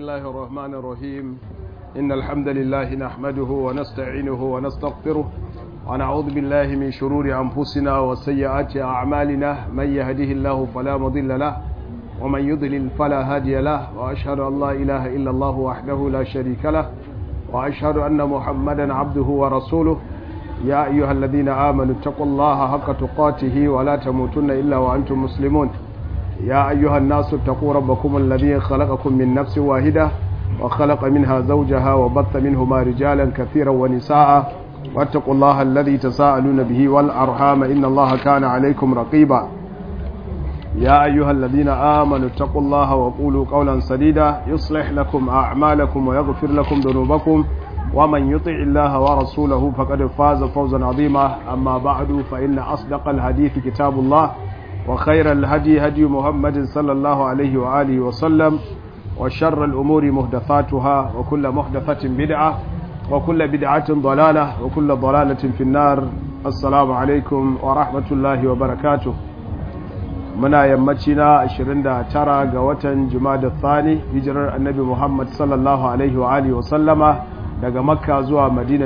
الله الرحمن الرحيم إن الحمد لله نحمده ونستعينه ونستغفره ونعوذ بالله من شرور أنفسنا وسيئات أعمالنا من يهده الله فلا مضل له ومن يضلل فلا هادي له وأشهد أن لا إله إلا الله وحده لا شريك له وأشهد أن محمدا عبده ورسوله يا أيها الذين آمنوا اتقوا الله حق تقاته ولا تموتن إلا وأنتم مسلمون يا أيها الناس اتقوا ربكم الذي خلقكم من نفس واحدة وخلق منها زوجها وبث منهما رجالا كثيرا ونساء واتقوا الله الذي تساءلون به والأرحام إن الله كان عليكم رقيبا يا أيها الذين آمنوا اتقوا الله وقولوا قولا سديدا يصلح لكم أعمالكم ويغفر لكم ذنوبكم ومن يطع الله ورسوله فقد فاز فوزا عظيما أما بعد فإن أصدق الحديث كتاب الله وخير الهدي هدي محمد صلى الله عليه وآله وسلم وشر الأمور محدثاتها وكل محدثة بدعة وكل بدعة ضلالة وكل ضلالة في النار السلام عليكم ورحمة الله وبركاته muna yammaci na 29 ga watan jumada thani hijirar annabi muhammad sallallahu alaihi wa alihi wasallama daga makka zuwa madina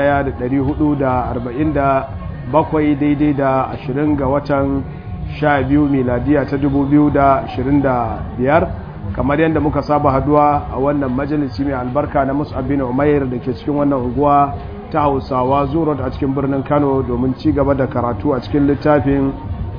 1447 daidai da 20 ga watan 12 miladiya ta 2025 kamar yadda muka saba haduwa a wannan majalisi mai albarka na mus'ab bin umair da ke cikin wannan unguwa ta hausawa zurot a cikin birnin kano domin ci gaba da karatu a cikin littafin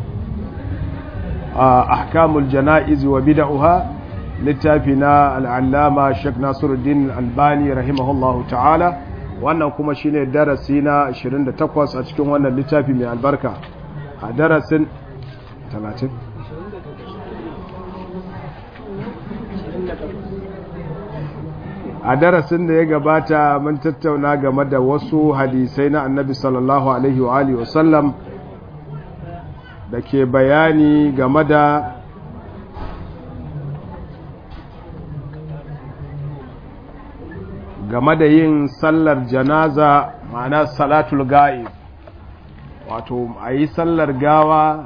ahkamul jana'iz wa bid'uha littafi na al'allama Sheikh Nasiruddin Albani rahimahullahu ta'ala wannan kuma shine darasi na 28 a cikin wannan littafi mai albarka a darasin 30 a darasin da ya gabata mun tattauna game da wasu hadisai na annabi sallallahu alaihi wa alihi wasallam da ke bayani game da game da yin sallar janaza ma'ana salatul ga'ib wato a yi sallar gawa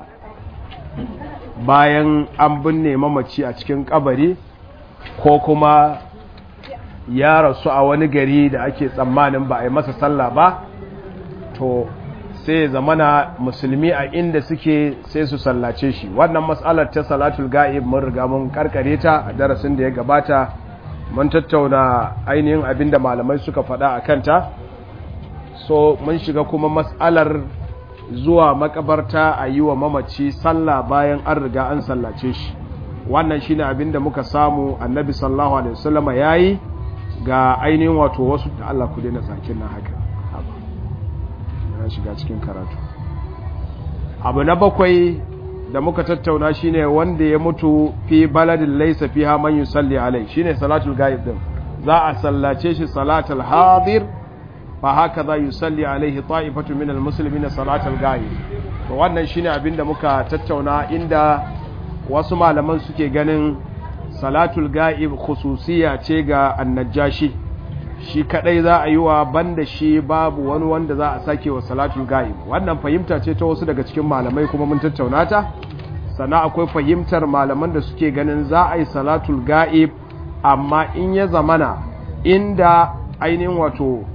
bayan an binne mamaci a cikin kabari ko kuma ya rasu a wani gari da ake tsammanin ba a yi masa sallah ba to sai zamana musulmi a inda suke sai su sallace shi wannan matsalar ta salatul ga'ib mun riga mun karkare ta a darasin da ya gabata mun tattauna ainihin abin da malamai suka faɗa a kanta so mun shiga kuma matsalar zuwa makabarta a yi wa mamaci sallah bayan an riga an sallace shi wannan shine abin da muka samu annabi sallallahu alaihi wasallama yayi ga ainihin wato wasu da Allah ku daina sakin nan haka na shiga cikin karatu abu na bakwai da muka tattauna shine wanda ya mutu fi baladin laysa fiha man yusalli alai shine salatul ghaib din za a sallace shi salatul hadir fa haka za yusalli alaihi ta'ifatu min almuslimin salatul ghaib to wannan shine abinda muka tattauna inda wasu malaman suke ganin salatul ghaib khususiya ce ga annajashi shi kadai za a yi wa banda shi babu wani wanda za a sake wa salatul ga'ib wannan fahimta ce ta wasu daga cikin malamai kuma mun tattauna ta sannan akwai fahimtar malaman da suke ganin za a yi salatul ga'ib amma in ya zamana inda ainihin wato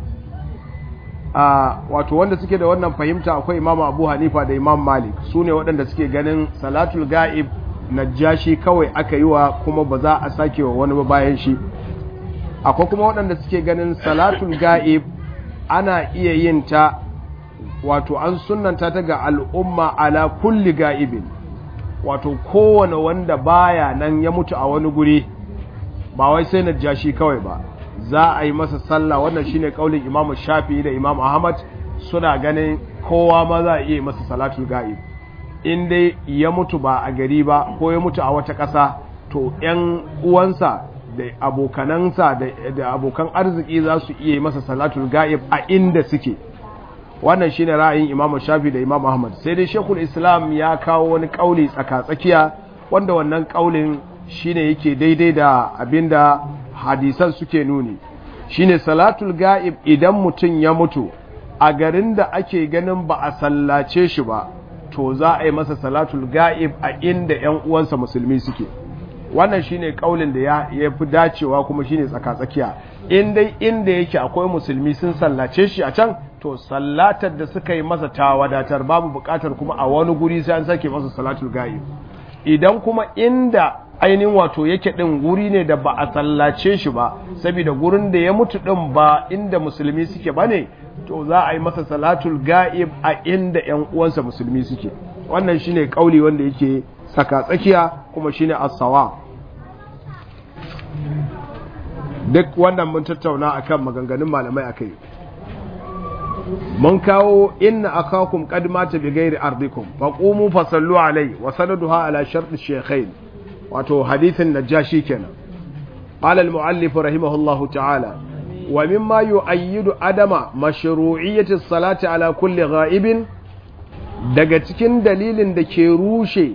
a wato wanda suke da wannan fahimta akwai imam abu hanifa da imam malik su ne waɗanda suke ganin salatul ga'ib najashi kawai aka yi wa kuma ba za a sake wa wani ba bayan shi akwai kuma waɗanda suke ganin salatul ga'ib ana iya yin ta wato an sunanta ta ga al'umma ala kulli ga'ibin wato kowane wanda baya nan ya mutu a wani guri ba wai sai na jashi kawai ba za a yi masa sallah wannan shine kaulin imam shafi da imam ahmad suna ganin kowa ma za a iya masa salatul ga'ib in dai ya mutu ba a gari ba ko ya mutu a wata ƙasa to 'yan uwansa da abokanansa da abokan arziki za su iya masa salatul ga'ib a inda suke wannan shine ra'ayin Imam Shafi da Imam Ahmad sai dai Sheikhul Islam ya kawo wani kauli tsaka-tsakiya wanda wannan kaulin shine yake daidai da abinda hadisan suke nuni shine salatul ga'ib idan mutum ya mutu a garin da ake ganin ba a sallace shi ba to za a yi masa salatul ga'ib a inda ƴan uwansa musulmi suke wannan shine kaulin da ya fi dacewa kuma shine tsaka-tsakiya in dai inda yake akwai musulmi sun sallace shi a can to sallatar da suka yi masa ta wadatar babu bukatar kuma a wani guri sai an sake masa salatul ga'i idan kuma inda ainihin wato yake din guri ne da ba a sallace shi ba saboda gurin da ya mutu din ba inda musulmi suke bane to za a yi masa salatul ga'ib a inda ƴan uwansa musulmi suke wannan shine kauli wanda yake saka tsakiya kuma shine as-sawa duk wannan mun tattauna akan maganganun malamai akai mun kawo inna akakum qad mata bi ghairi ardikum faqumu fasallu alai wa sanaduha ala shart ash-shaykhain wato hadithin najashi kenan qala al-muallif rahimahullahu ta'ala wa mimma yu'ayyidu adama mashru'iyyati as-salati ala kulli ghaibin daga cikin dalilin da ke rushe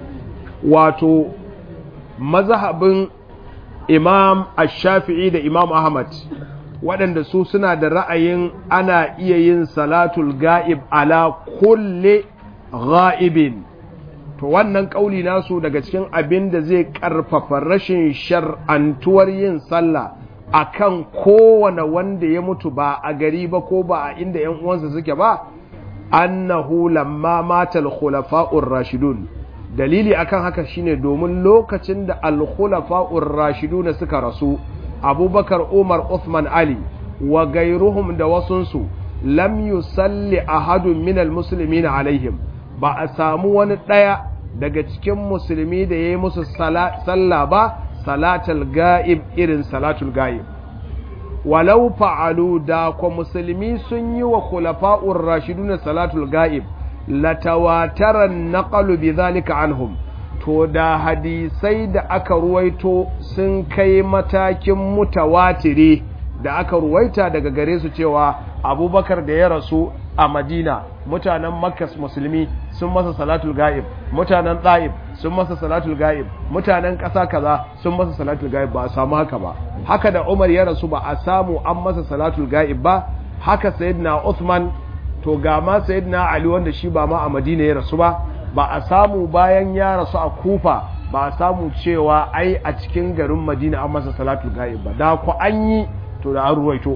wato mazhabin imam ash-shafi'i da imam ahmad waɗanda su suna da ra'ayin ana iya yin salatul ga'ib ala kulle ga'ibin to wannan ƙauli nasu daga cikin abin da zai ƙarfafa rashin shar'antuwar yin sallah akan kowane wanda ya mutu ba a gari ba ko ba a inda ‘yan uwansa suke ba annahu lamma matal khulafa'ur rashidun dalili akan haka shine domin lokacin da al-khulafa'ur rashidun suka rasu abubakar umar Uthman ali wa gairuhum da wasunsu lam yusalli ahadun minal muslimina alaihim ba a samu wani ɗaya daga cikin musulmi da ya yi musu sallah ba salatul ga'ib irin salatul ga'ib walau fa'alu da kwa musulmi sun yi wa khulafa'ur rashidun salatul ga'ib latawataran naqalu bi zalika anhum to da hadisai da aka ruwaito sun kai matakin mutawatiri da aka ruwaita daga gare su cewa abubakar da ya rasu a madina mutanen makkas musulmi sun masa salatul ga'ib mutanen ɗa'ib sun masa salatul ga'ib mutanen ƙasa kaza sun masa salatul ga'ib ba a samu haka ba haka da umar ya rasu ba a samu an masa salatul ga'ib ba haka sayyidina uthman to ga ma sayyidina ali wanda shi ba ma a madina ya rasu ba ba a samu bayan ya rasu a kufa ba a samu cewa ai a cikin garin madina an masa salatul ga'ib ba da ku an yi to da an ruwaito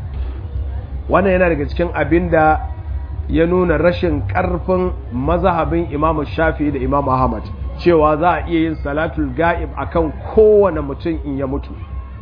wannan yana daga cikin abin da ya nuna rashin karfin mazhabin imam shafi da imam ahmad cewa za a iya yin salatul ga'ib akan kowane mutum in ya mutu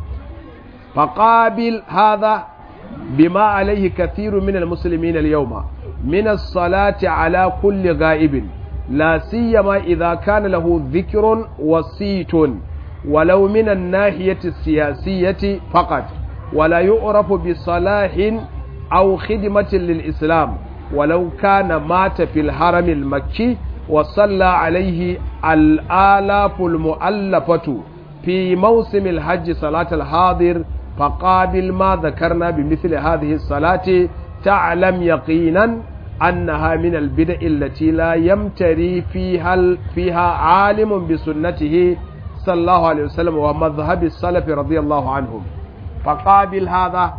faqabil hadha bima alaihi kathiru min almuslimin alyawma min as-salati ala kulli ga'ibin لا سيما إذا كان له ذكر وصيت ولو من الناحية السياسية فقط ولا يعرف بصلاح أو خدمة للإسلام ولو كان مات في الحرم المكي وصلى عليه الآلاف المؤلفة في موسم الحج صلاة الحاضر فقابل ما ذكرنا بمثل هذه الصلاة تعلم يقينا أنها من البدع التي لا يمتري فيها فيها عالم بسنته صلى الله عليه وسلم ومذهب السلف رضي الله عنهم فقابل هذا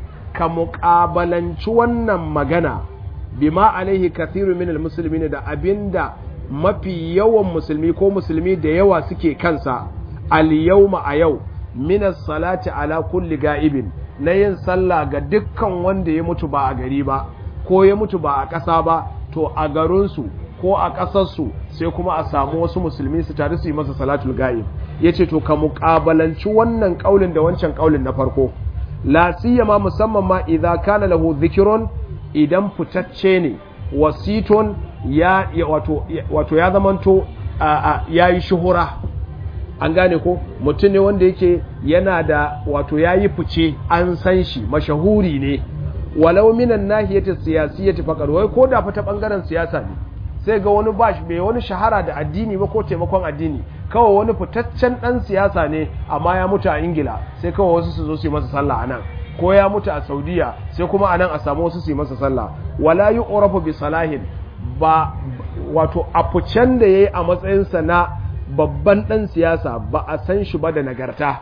كمقابلا شوانا مغنى بما عليه كثير من المسلمين دا أبندا mafi yawan musulmi ko musulmi da yawa suke kansa al-yawma a yau min salati ala kulli ga'ibin na yin sallah ga dukkan wanda ya mutu ba a gari ba ko ya mutu ba a ƙasa ba to a garinsu ko a ƙasarsu sai kuma a samu wasu musulmi su tare su yi masa salatul ga'ib ya ce to ka muƙabalanci wannan ƙaulin da wancan ƙaulin na farko la siyama musamman ma idan kana lahu zikirun idan fitacce ne wasiton ya wato wato ya zamanto ya yi shuhura an gane ko mutum ne wanda yake yana da wato ya yi fice an san shi mashahuri ne walau minan nahiyati siyasiyati faqad wai ko da fa ta bangaren siyasa ne sai ga wani bashi bai wani shahara da addini ba ko taimakon addini kawai wani fitaccen dan siyasa ne amma ya mutu a Ingila sai kawai wasu su zo su yi masa sallah anan ko ya mutu a Saudiya sai kuma anan a samu wasu su yi masa sallah wala yu'rafu bi salahin ba wato a fucen da yayi a matsayin sa na babban dan siyasa ba a san shi ba da nagarta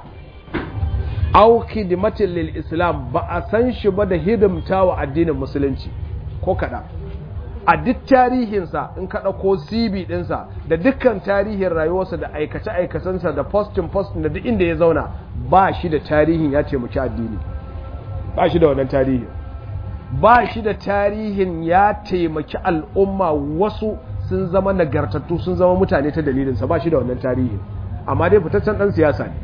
au khidmatin lil islam ba a san shi ba da hidimta wa addinin musulunci ko kada a duk tarihinsa in ka ɗauko cv ɗinsa da dukkan tarihin rayuwarsa da aikace-aikacensa da postin postin da duk inda ya zauna ba shi da tarihin ya taimaki addini ba shi da wannan tarihin ba shi da tarihin ya taimaki al'umma wasu sun zama nagartattu sun zama mutane ta dalilinsa ba shi da wannan tarihin amma dai fitaccen ɗan siyasa ne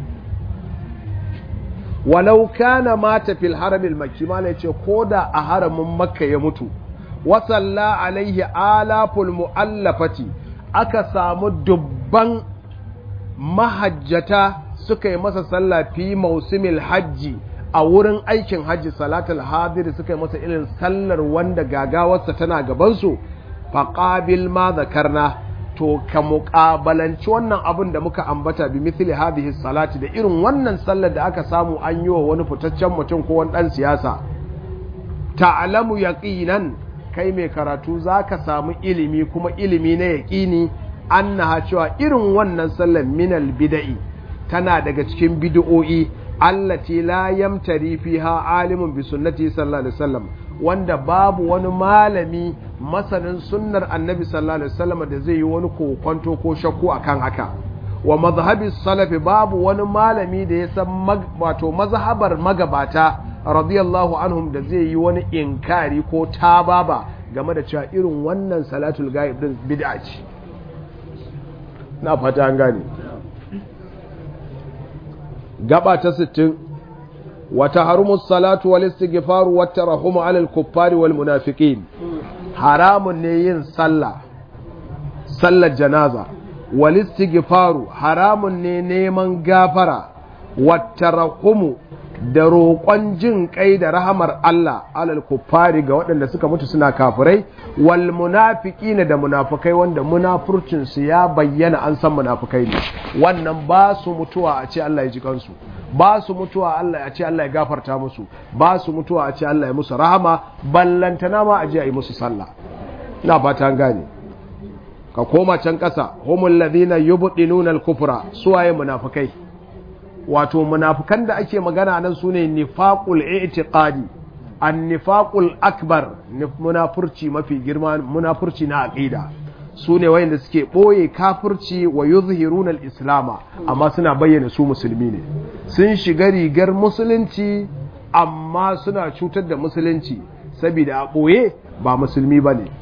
walau kana mata fil haramil makki mala yace koda a haramin makka ya mutu wa salla alaihi alaful muallafati aka samu dubban mahajjata suka yi masa sallah fi mausimil hajji a wurin aikin hajji salatul hadir suka yi masa irin sallar wanda gagawarsa tana gabansu faqabil ma zakarna to ka muƙabalanci wannan abin da muka ambata bi mithli hadhihi salati da irin wannan sallar da aka samu an yi wa wani fitaccen mutum ko wani dan siyasa ta'lamu yaqinan kai mai karatu zaka samu ilimi kuma ilimi na yaqini annaha cewa irin wannan sallar minal bid'i tana daga cikin bid'o'i allati la yamtari fiha alimun bi sunnati sallallahu alaihi wasallam wanda babu wani malami masanin sunnar annabi sallallahu alaihi wasallam da zai yi wani kokonto ko shakku akan haka wa mazhabi salafi babu wani malami da ya san wato mazhabar magabata radiyallahu anhum da zai yi wani inkari ko tababa game da cewa irin wannan salatul ghaib din bid'a ce na fata an gane gaba ta 60 وتحرم الصلاة والاستغفار والترحم على الكفار والمنافقين حرام نيين صلى صلى الجنازة والاستغفار حرام نيمان غافرة والترحم da roƙon jin kai da rahamar Allah alal kuffari ga waɗanda suka mutu suna kafirai wal munafiqina da munafikai wanda munafurcin su ya bayyana an san munafikai ne wannan ba su mutuwa a ce Allah ya ji kansu ba su mutuwa Allah a ce Allah ya gafarta musu ba su mutuwa a ce Allah ya musu rahama ballantana ma a je a yi musu sallah na fata an gane ka koma can ƙasa humul ladina yubdinuna al-kufra suwaye munafikai wato munafikan da ake magana nan sune nifaqul i'tiqadi an-nifaqul akbar munafurci mafi girma munafurci na aqida su ne wayanda suke ɓoye kafirci wa yuzhiruna al-islama amma suna bayyana su musulmi ne sun shiga rigar musulunci amma suna cutar da musulunci saboda a ɓoye ba musulmi ba ne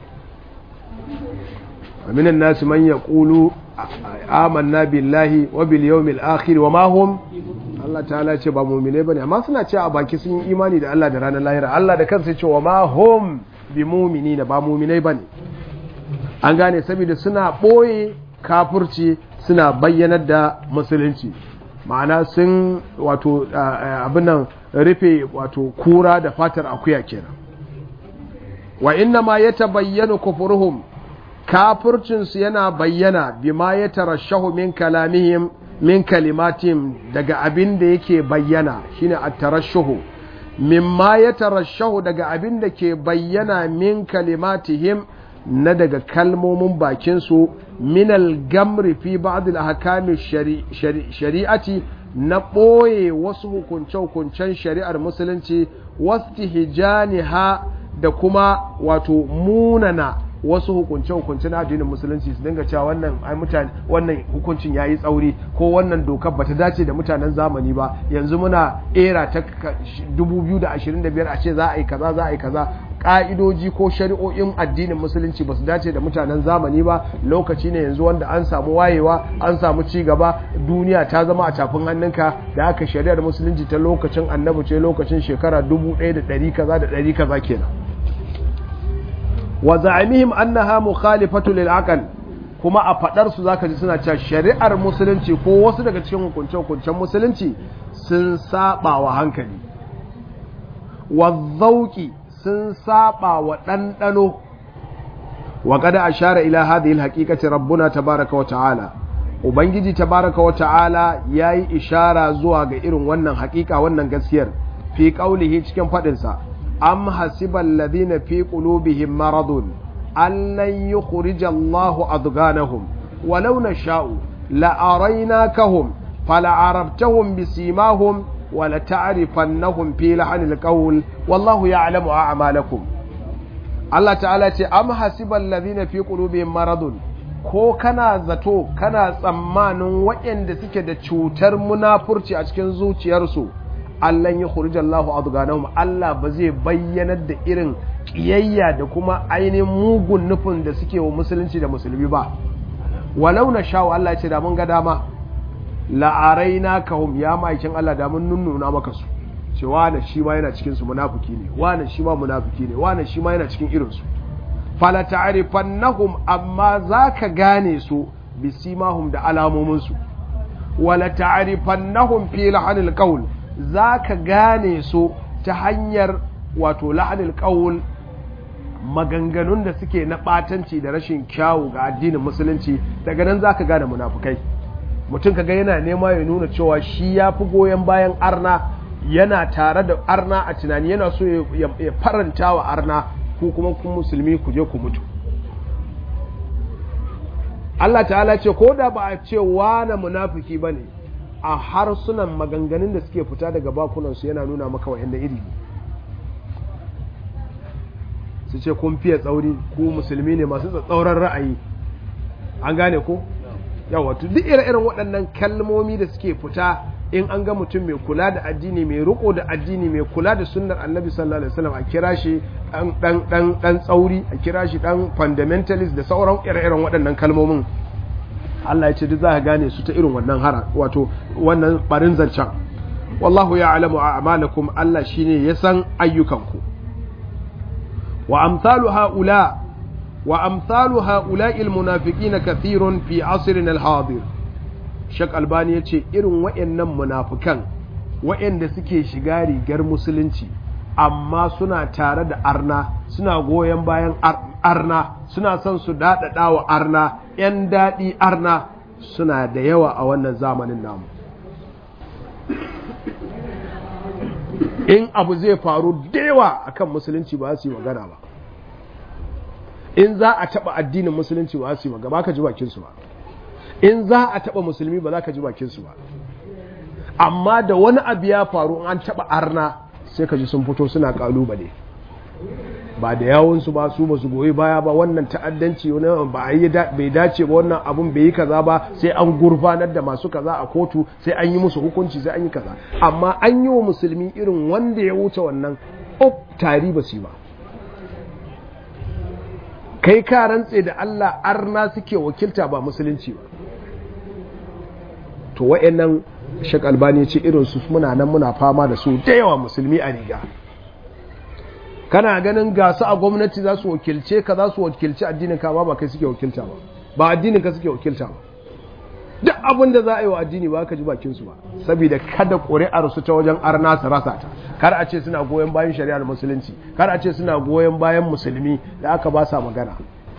aminan nasu man ya ƙulu amanna billahi wa bil yawmil akhir wa ma hum Allah ta'ala ce ba mu'mine bane amma suna ce a baki sun yi imani da Allah da ranar lahira Allah da kansa ya ce wa ma hum bi mu'minina ba mu'minai bane an gane saboda suna ɓoye kafurci suna bayyanar da musulunci ma'ana sun wato abin nan rufe wato kura da fatar akuya kenan wa inna ma ya tabayyana kufurhum kafurcinsu yana bayyana bima ya tarashahu min kalamihim min kalimatihim daga abin da yake bayyana shine at-tarashuhu mimma ya tarashahu daga abin da ke bayyana min kalimatihim na daga kalmomin bakinsu minal gamri fi ba'dil ahkami shari'ati na ɓoye wasu hukunce-hukuncen shari'ar musulunci wasu hijaniha da kuma wato munana wasu hukunce-hukunce na addinin musulunci su dinga cewa wannan ai mutane wannan hukuncin yayi tsauri ko wannan dokar bata dace da mutanen zamani ba yanzu muna era ta 2025 a ce za a yi kaza za a yi kaza ka'idoji ko shari'o'in addinin musulunci ba su dace da mutanen zamani ba lokaci ne yanzu wanda an samu wayewa an samu ci gaba duniya ta zama a tafin hannunka da aka shari'ar musulunci ta lokacin annabi ce lokacin shekara 1100 kaza da 100 kaza kenan wa za'amihim annaha mukhalifatu lil aql kuma a fadar su zaka ji suna cewa shari'ar musulunci ko wasu daga cikin hukunce hukuncen musulunci sun saba wa hankali wa zauki sun saba wa ɗanɗano wa kada ashara ila hadhihi alhaqiqati rabbuna tabaraka wa ta'ala ubangiji tabaraka wa ta'ala yayi ishara zuwa ga irin wannan haƙiƙa wannan gaskiyar fi qaulihi cikin fadin sa am hasibal ladina fi qulubihim maradun allan yukhrija Allahu adghanahum walau nasha'u la araynakahum fala arabtahum bisimahum ولتعرفنهم في لحن القول والله يعلم أعمالكم Allah ta'ala ce am hasibal ladina fi qulubihim maradun ko kana zato kana tsammanin waɗanda suke da cutar munafurci a cikin zuciyarsu Allah ya khurijallahu adganahum Allah ba zai bayyanar da irin kiyayya da kuma ainihin mugun nufin da suke wa musulunci da musulmi ba walau na sha Allah ce da mun ga dama la'araina kahum ya ma'aikin Allah da mun nunnuna maka su ce wane shi ma yana cikin su munafiki ne wane shi ma munafiki ne wane shi ma yana cikin irin su fala ta'rifannahum amma zaka gane su bisimahum da alamomin su wala ta'rifannahum fi lahanil qawl zaka gane su ta hanyar wato lahanil qawl maganganun da suke na batanci da rashin kyawu ga addinin musulunci daga nan zaka gane munafukai mutum kaga yana nema ya nuna cewa shi ya fi goyon bayan arna yana tare da arna a tunani yana so ya faranta wa arna ku kuma kun musulmi ku je ku mutu Allah ta'ala ce ko da ba a ce wane munafiki ba ne a harsunan maganganun da suke fita daga bakunansu yana nuna maka wa'yan iri su ce kun fiye tsauri ku musulmi ne masu tsatsauran ra'ayi an gane ko yawa duk ire-iren waɗannan kalmomi da suke fita in an ga mutum mai kula da addini mai riko da addini mai kula da sunnar annabi sallallahu alaihi wasallam a kira shi dan dan dan tsauri a kira shi dan fundamentalist da sauran ire-iren waɗannan kalmomin Allah ya ce duk za ka gane su ta irin wannan hara wato wannan barin zancen wallahu ya'lamu a'malakum Allah shine ya san ayyukanku wa amsalu haula wa amsalu haula'il munafiqina kathirun fi asrina al-hadir Shek Albani ya ce irin wa'yannan munafukan wa'yanda suke shiga rigar musulunci amma suna tare da arna suna goyon bayan arna suna son su daɗaɗa wa arna ‘yan daɗi arna suna da yawa a wannan zamanin namu in abu zai faru da yawa akan musulunci ba su yi magana ba in za a taɓa addinin musulunci ba su yi magana ba ka ji bakinsu ba in za a taɓa musulmi ba za ka ji bakinsu ba amma da wani abu ya faru an taɓa arna sai ka ji sun fito suna ƙalubale ba da yawunsu ba su ba su goyi baya ba wannan ta'addanci ba a yi bai dace ba wannan abun bai yi kaza ba sai an gurfanar da masu kaza a kotu sai an yi musu hukunci sai an yi kaza amma an yi wa musulmi irin wanda ya wuce wannan op tari ba su yi ba kai ka rantse da Allah arna suke wakilta ba musulunci ba to wa'annan shek albani ce irin su muna nan muna fama da su da yawa musulmi a riga kana ganin gasu a gwamnati za su wakilce ka za su wakilci addinin ka ba kai suke wakilta ba ba addinin ka suke wakilta ba duk abin da za a yi wa addini ba ka ji bakin su ba saboda kada ƙuri'ar su ta wajen arna su rasa ta kar a ce suna goyon bayan shari'ar musulunci kar a ce suna goyon bayan musulmi da aka ba sa magana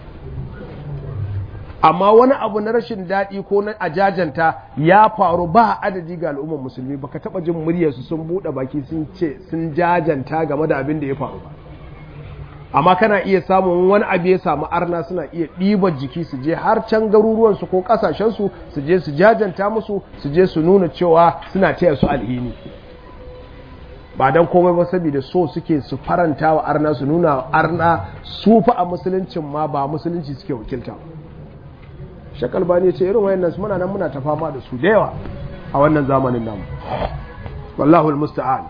amma wani abu na rashin daɗi ko na ajajanta ya faru ba adadi ga al'ummar musulmi baka taɓa jin muryarsu sun buɗe baki sun ce sun jajanta game da abin da ya faru ba amma kana iya samun wani abu ya samu arna suna iya ɗibar jiki su je har can garuruwansu ko ƙasashensu su je su jajanta musu su je su nuna cewa suna taya su alhini ba don komai ba saboda so suke su faranta wa arna su nuna arna su fa a musuluncin ma ba musulunci suke wakilta shakal bani ce irin wayannan su muna nan muna ta fama da su da yawa a wannan zamanin namu wallahu almusta'an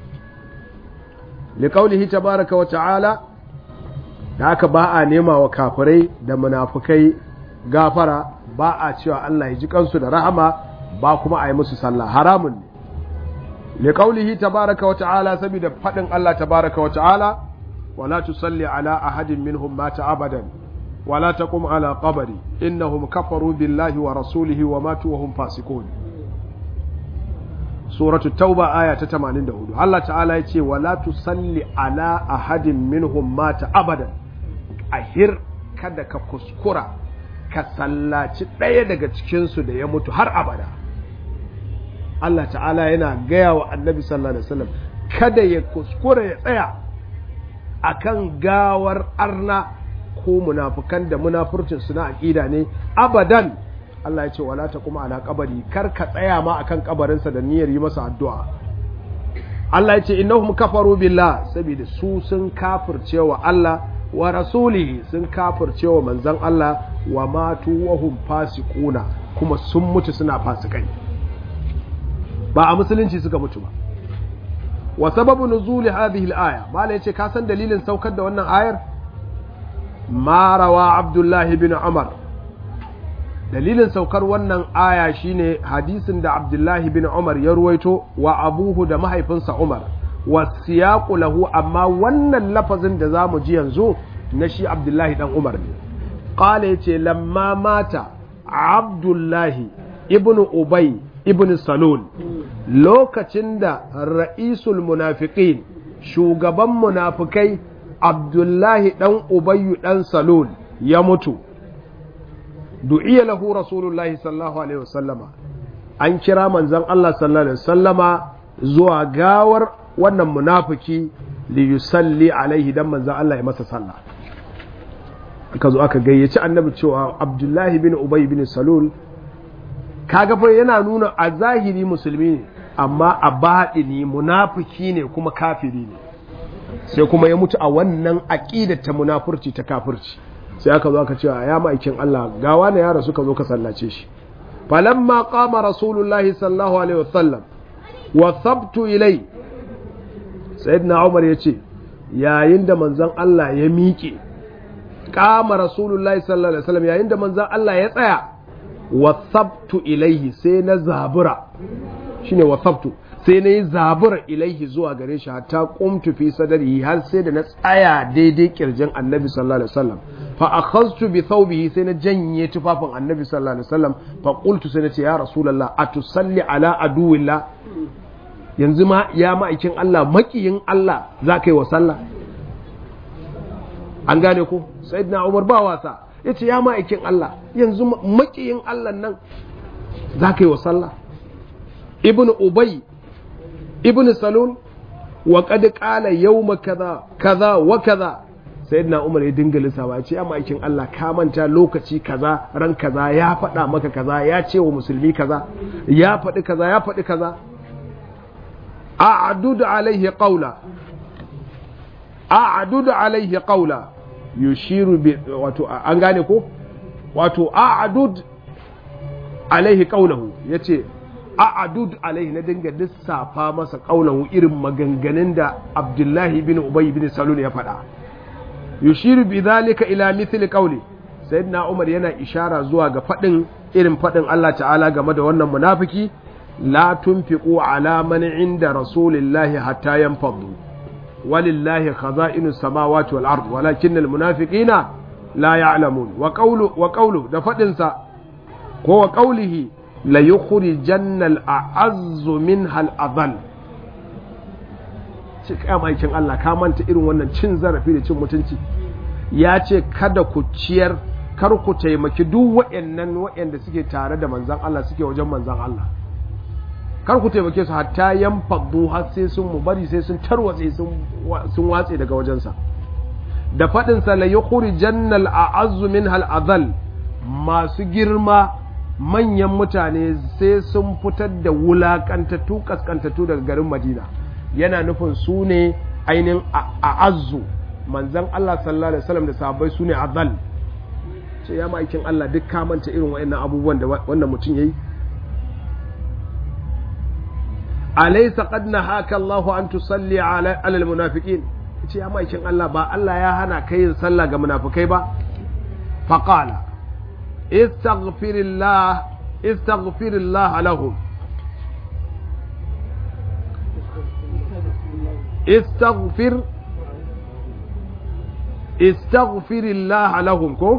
liqaulihi tabaaraka wa ta'ala da haka ba a nema wa kafirai da munafukai gafara ba a cewa Allah ya ji kansu da rahama ba kuma a yi musu sallah haramun ne liqaulihi tabaaraka wa ta'ala saboda fadin Allah tabaaraka wa ta'ala wala tusalli ala ahadin minhum mata abadan ولا تقم على قبري إنهم كفروا بالله ورسوله وماتوا وهم فاسقون سورة التوبة آية 84 الله تعالى يقول ولا تصلي على أحد منهم مات أبدا أهر kada ka kuskura ka sallaci ɗaya daga cikinsu da ya mutu har abada Allah ta'ala yana gaya wa annabi sallallahu alaihi wasallam kada ya kuskura ya tsaya akan gawar arna ko munafukan da munafurcin su na aqida ne abadan Allah ya ce wala ta kuma ala kabari kar ka tsaya ma akan kabarinsa da niyyar yi masa addu'a Allah ya ce innahum kafaru billah saboda su sun kafirce wa Allah wa rasulihi sun kafirce wa manzon Allah wa matu wa hum fasiquna kuma sun mutu suna fasikai ba a musulunci suka mutu ba wa sababu nuzuli hadhihi al-aya mala yace ka san dalilin saukar da wannan ayar ma rawa abdullahi bin umar dalilin saukar wannan aya shine hadisin da abdullahi bin umar ya ruwaito wa abuhu da mahaifinsa umar wa siyaqu lahu amma wannan lafazin da zamu ji yanzu na shi abdullahi dan umar ne qala yace lamma mata abdullahi ibnu ubay ibnu salul lokacin da ra'isul munafiqin shugaban munafikai abdullahi dan ubayyu dan salul ya mutu du'iya lahu rasulullahi sallallahu alaihi wasallama an kira manzon Allah sallallahu alaihi wasallama zuwa gawar wannan munafiki li yusalli alaihi dan manzon Allah ya masa sallah aka zo aka gayyaci annabi cewa abdullahi bin ubay bin salul kaga fa yana nuna a zahiri musulmi ne amma a baɗini munafiki ne kuma kafiri ne sai kuma ya mutu a wannan aƙidar ta munafurci ta kafirci sai aka zo aka ce ya ma'aikin Allah gawa na yara suka zo ka sallace shi falamma qama rasulullahi sallallahu alaihi wasallam wa sabtu ilai sayyidina Umar yace yayin da manzon Allah ya miƙe qama rasulullahi sallallahu alaihi wasallam yayin da manzon Allah ya tsaya wa sabtu ilaihi sai na zabura shine wa sabtu sai na yi zabura ilaihi zuwa gare shi hatta kumtu fi sadari har sai da na tsaya daidai kirjin annabi sallallahu alaihi wasallam fa akhadtu bi thawbihi sai na janye tufafin annabi sallallahu alaihi wasallam fa qultu sai na ce ya rasulullah atusalli ala aduwillah yanzu ma ya ma'aikin Allah makiyin Allah za ka yi wa sallah an gane ko sayyidina Umar ba wasa yace ya ma'aikin Allah yanzu makiyin Allah nan za ka yi wa sallah ibnu ubay ibn salul wa qad qala yawma kaza kaza wa kaza sayyidina umar ya dinga lissawa ya ce ya ma'aikin Allah ka manta lokaci kaza ran kaza ya faɗa maka kaza ya ce wa musulmi kaza ya faɗi kaza ya faɗi kaza a'dud alaihi qawla a'dud alaihi qawla yushiru bi wato an gane ko wato a'dud alaihi qawlahu yace a'adud alaihi na dinga lissafa masa kaulahu irin maganganun da Abdullahi bin Ubay bin Salul ya faɗa yushiru bi dhalika ila mithli qawli sayyidina Umar yana ishara zuwa ga faɗin irin faɗin Allah ta'ala game da wannan munafiki la tunfiqu ala man inda rasulillahi hatta yanfadu walillahi khaza'inu samawati wal ard walakinnal munafiqina la ya'lamun wa qawlu wa qawlu da faɗin sa ko wa qawlihi la yukhrijanna al-a'azzu minha al-adhal ce kai maikin Allah ka manta irin wannan cin zarafi da cin mutunci ya ce kada ku ciyar kar ku taimaki duk waɗannan waɗanda suke tare da manzan Allah suke wajen manzan Allah kar ku taimake su hatta yan faddu har sai sun mu bari sai sun tarwatse sun watse daga wajensa da faɗin sa la yukhrijanna al-a'azzu minha al-adhal masu girma manyan mutane sai sun fitar da wulakantattu kaskantattu daga garin madina yana nufin su ne ainihin a'azzu manzan Allah sallallahu alaihi wasallam da sahabbai su ne azal ce ya ma'aikin Allah duk kamanta irin wa'annan abubuwan da wannan mutum yayi alaysa qad nahaka Allahu an tusalli ala almunafiqin ce ya ma'aikin Allah ba Allah ya hana kai yin sallah ga munafikai ba faqala istaghfirillah istaghfirillah lahum استغفر استغفر الله لهم كو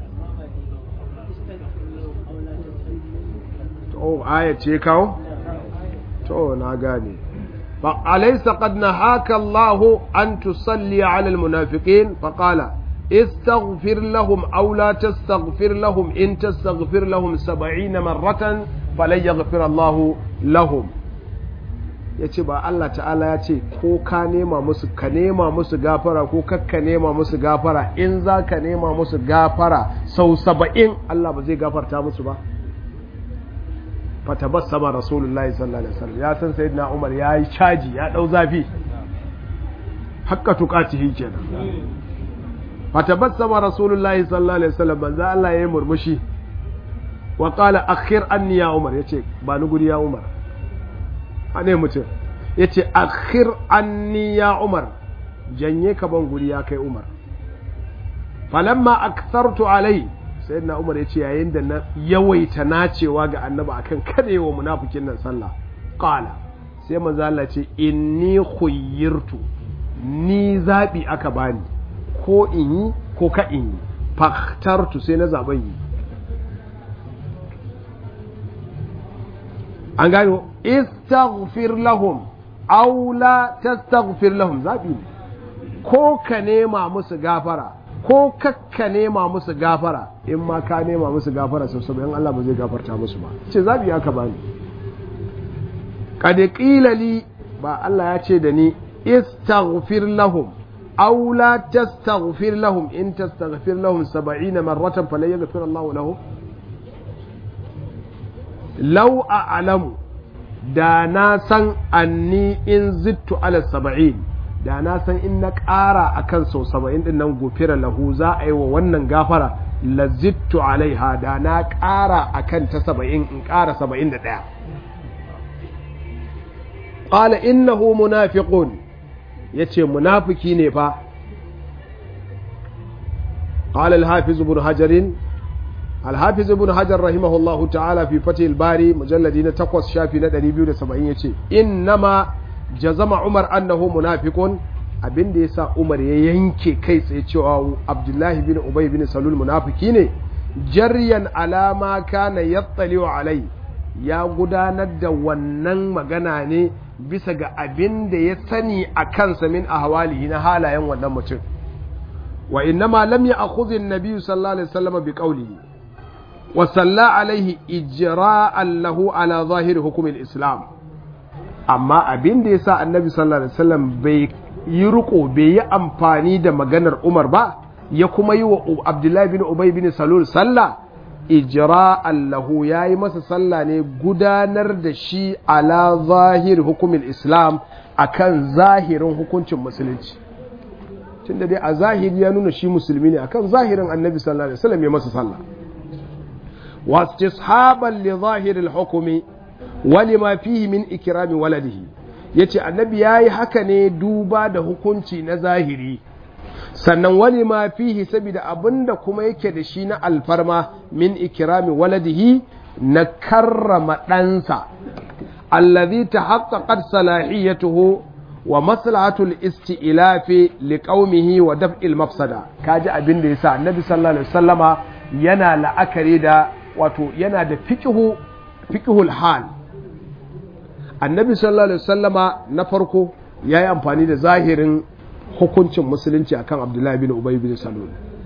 to aya ce kawo to na gane fa alaysa qad nahaka Allah an tusalli ala almunafiqin fa qala استغفر لهم أو لا تستغفر لهم إن تستغفر لهم سبعين مرة فلن يغفر الله لهم ya ce ba Allah ta'ala ya ce ko ka nema musu ka nema musu gafara ko kakka nema musu gafara in za ka nema musu gafara sau saba'in Allah ba zai gafarta musu ba fatabar sama rasulullahi sallallahu alaihi wasallam ya san sayyidina Umar ya yi caji ya dau zafi hakka tukatihi kenan fatabassama rasulullahi sallallahu alaihi wasallam manzo Allah yayi murmushi wa qala akhir anni ya umar yace ba ni guri ya umar ane mutum yace akhir anni ya umar janye ka ban guri ya kai umar falamma akthartu alai sayyidina umar yace yayin da na yawaita nacewa ga annabi akan kadewa munafikin nan sallah qala sai manzo Allah ce inni khuyyirtu ni zabi aka bani ko in yi ko ka in yi faktartu sai na zaben yi an gano istaghfir lahum aw la tastaghfir lahum zabi ne ko ka nema musu gafara ko kakka nema musu gafara in ma ka nema musu gafara sau saboda Allah ba zai gafarta musu ba ce zabi aka bani kad qila li ba Allah ya ce da ni istaghfir lahum aw la tastaghfir lahum in tastaghfir lahum 70 marratan falan yaghfir Allah lahum law a'lamu da na san anni in zittu ala 70 da na san in na ƙara akan sau 70 din nan gofira lahu za a yi wa wannan gafara la zittu alaiha da na ƙara akan ta 70 in ƙara 71 qala innahu munafiqun yace munafiki ne fa qala al-hafiz ibn hajar al-hafiz ibn hajar rahimahullahu ta'ala fi fatih al-bari mujalladi na 8 shafi na 270 yace innama jazama umar annahu munafiqun abinda yasa umar ya yanke kai tsaye cewa abdullahi bin ubay bin salul munafiki ne jaryan alama kana yattali'u alai ya gudanar da wannan magana ne bisa ga abin da ya sani a kansa min a hawalihi na halayen wannan mutum wa innama lam ya akhudhi an-nabi sallallahu alaihi wasallam bi qawlihi wa salla alaihi ijra'an lahu ala zahiri hukm al-islam amma abin da yasa annabi sallallahu alaihi wasallam bai yi riko bai yi amfani da maganar Umar ba ya kuma yi wa Abdullahi bin Ubay bin Salul sallah ijra'an lahu yayi masa sallah ne gudanar da shi ala zahir hukumin islam akan zahirin hukuncin musulunci tunda dai a zahiri ya nuna shi musulmi ne akan zahirin annabi sallallahu alaihi wasallam ya masa sallah wa istishaban li zahiril hukmi wa lima fihi min ikrami waladihi yace annabi yayi haka ne duba da hukunci na zahiri sannan wani ma fihi saboda abinda kuma yake da shi na alfarma min ikirami waladihi na karrama ɗansa allazi tahaqqaqat salahiyatuhu wa maslahatul isti'lafi liqaumihi wa daf'il mafsada kaji abin da yasa annabi sallallahu alaihi wasallama yana la'akari da wato yana da fiqhu fiqhul hal annabi sallallahu alaihi wasallama na farko yayi amfani da zahirin hukuncin musulunci akan abdullahi bin ubay bin salul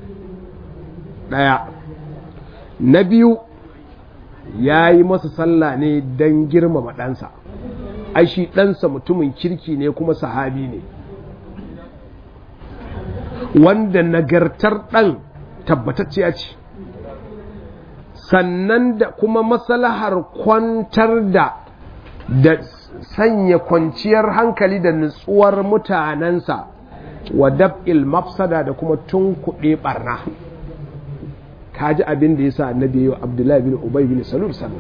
daya na biyu ya yi masa sallah ne don girmama ɗansa ai shi ɗansa mutumin kirki ne kuma sahabi ne wanda nagartar ɗan tabbatacciya ce sannan da kuma masalahar kwantar da da sanya kwanciyar hankali da nutsuwar mutanensa wa dab'il mafsada da kuma tunkuɗe ɓarna kaji abin da ya sa annabi yi wa abdullahi bin ubay bin salul sallah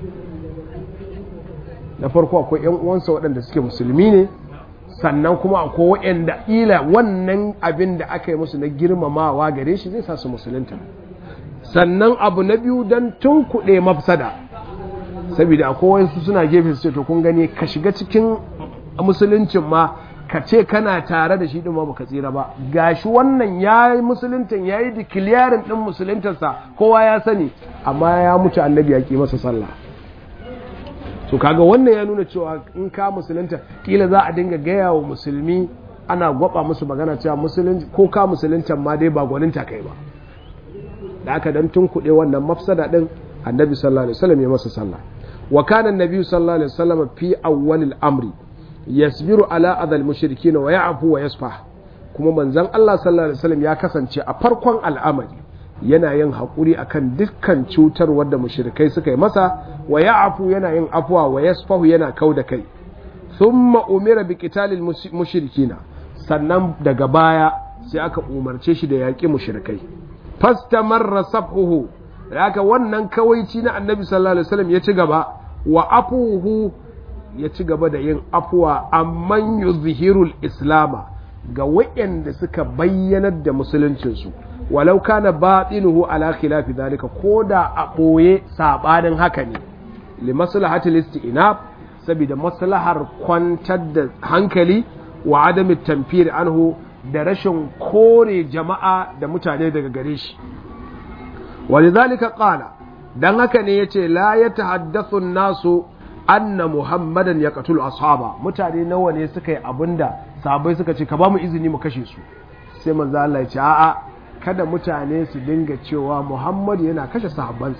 na farko akwai yan uwansa waɗanda suke musulmi ne sannan kuma akwai waɗanda ila wannan abin da aka yi musu na girmamawa gare shi zai sa su musulunta sannan abu na biyu don tunkuɗe mafsada saboda akwai wasu suna gefe su ce to kun gani ka shiga cikin musuluncin ma ka ce kana tare da shi ɗin ma baka tsira ba gashi wannan ya yi musuluntan ya yi dikiliyarin ɗin musuluntarsa kowa ya sani amma ya mutu annabi ya ƙi masa sallah to kaga wannan ya nuna cewa in ka musulunta kila za a dinga gaya wa musulmi ana gwaba musu magana cewa musulunci ko ka musuluntan ma dai ba gwaninta kai ba da aka dan tunkuɗe wannan mafsada ɗin annabi sallallahu alaihi wasallam ya masa sallah wa kana annabi sallallahu alaihi wasallam fi awwalil amri yasbiru ala adal mushrikin wa ya'fu wa yasfah kuma manzon Allah sallallahu alaihi wasallam ya kasance a farkon al'amari yana yin haƙuri akan dukkan cutar wadda mushrikai suka yi masa wa ya'fu yana yin afwa wa yasfahu yana kauda kai thumma umira bi qitalil mushrikina sannan daga baya sai aka umarce shi da yaƙi mushrikai fastamarra sabhuhu haka wannan kawaici na annabi sallallahu alaihi wasallam ya ci gaba wa afuhu ya ci gaba da yin afuwa amman yuzhirul islama ga waɗanda suka bayyanar da musuluncinsu walau kana batinuhu ala khilafi zalika koda a ɓoye sabanin haka ne li maslahatil isti'nab saboda maslahar kwantar da hankali wa adami tamfir anhu da rashin kore jama'a da mutane daga gare shi walidhalika qala dan haka ne yace la yatahaddathu nasu anna muhammadan yaqtulu ashaba mutane nawa ne suka yi abinda sahabbai suka ce ka ba mu izini mu kashe su sai manzo Allah ya ce a'a kada mutane su dinga cewa muhammad yana kashe sahabbansa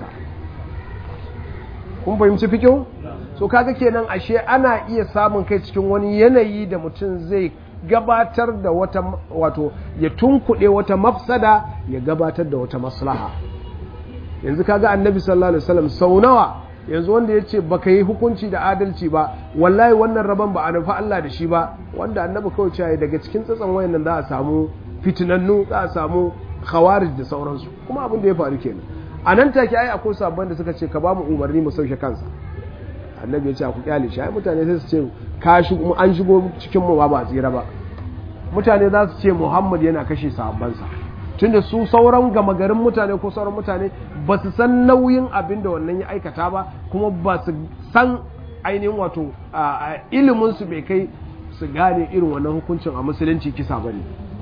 kun fahimci fikin so kaga kenan ashe ana iya samun kai cikin wani yanayi da mutum zai gabatar da wata wato ya tunkuɗe wata mafsada ya gabatar da wata maslaha yanzu kaga annabi sallallahu alaihi wasallam sau nawa yanzu wanda ya ce baka yi hukunci da adalci ba wallahi wannan rabon ba a nufa Allah da shi ba wanda annabi kawai cewa daga cikin tsatsan wayannan za a samu fitinannu za a samu khawarij da sauransu kuma abin da ya faru kenan a nan take ai akwai sabon da suka ce ka ba mu umarni mu sauke kansa annabi ya ce ku kyale shi ai mutane sai su ce ka shigo an shigo cikin mu ba ba tsira ba mutane za su ce Muhammad yana kashe sahabbansa tunda su sauran gama garin mutane ko sauran mutane ba su san nauyin abin da wannan ya aikata ba kuma ba su san ainihin wato ilimin su bai kai su gane irin wannan hukuncin a musulunci kisa bane